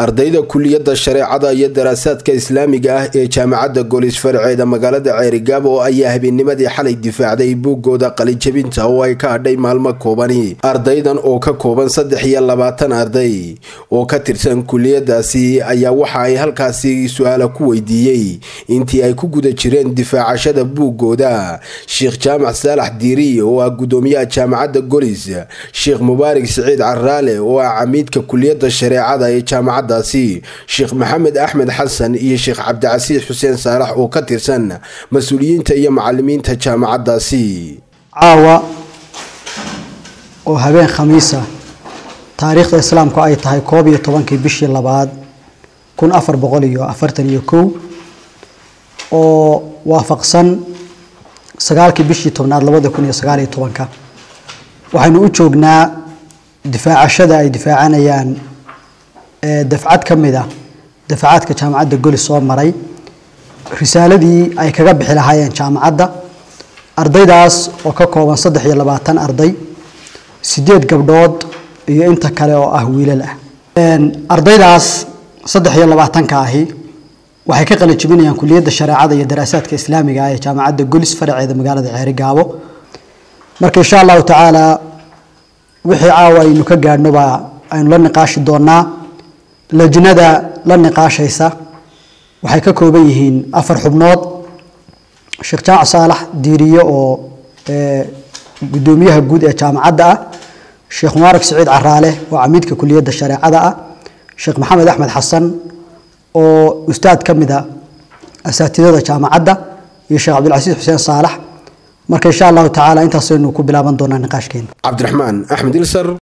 ardayda kuliyadda shareecada iyo daraasaadka islaamiga ah ee jaamacadda goolis farceeda magaalada ceerigaabo ayaa habeennimadii xalay difaacday buuggooda qalijabinta oo ay ka hadhay maalmo koobani ardaydan oo ka kooban saddex iyo labaatan arday oo ka tirsan kuliyadaasi ayaa waxa ay halkaasi su-aala ku weydiiyey intii ay ku guda jireen difaacashada buuggooda sheekh jaamac saalax diiri oo ah gudoomiyaha jaamacadda golis sheekh mubaarak siciid caraale oo ah camiidka kuliyadda shareecada ee jaamacaddaasi sheekh maxamed axmed xasan iyo sheekh cabdicasiis xuseen saalax oo ka tirsan mas-uuliyiinta iyo macalimiinta jaamacaddaasi caawa oo habeen khamiisa taariikhda islaamku ay tahay koob iyo tobankii bishii labaad kun afar boqol iyo afartan iyo kow oo waafaqsan sagaalkii bishii tobnaad labada kun iyo sagaal iyo tobanka waxaynu u joognaa difaacashada ay difaacanayaan dafcad ka mid a dafacaadka jaamacadda golis soo maray risaaladii ay kaga bixi lahaayeen jaamacadda ardaydaas oo ka kooban saddex iyo labaatan arday sideed gabdhood iyo inta kale oo ah wiilal ah ardaydaas saddex iyo labaatanka ahi waxay ka qalin jebinayaan kuliyadda shareecada iyo daraasaadka islaamiga ah ee jaamacadda golis faraceeda magaalada ceerigaabo marka insha allahu tacaala wixii caawa aynu ka gaadhnoba aynu la niqaashi doonaa lajnada la niqaashaysa waxay ka kooban yihiin afar xubnood sheekh jaamac saalax diiriye oo gudoomiyaha guud ee jaamacadda ah sheekh mubaarak siciid caraale oo camiidka kuliyadda shareecada ah sheekh maxamed axmed xasan oo ustaad ka mid a asaatidada jaamacadda iyo sheekh cabdilcasiis xuseen saalax marka insha allahu tacaala intaasaynu ku bilaaban doonaa niqaashkeena cabdiraxmaan axmed ilsar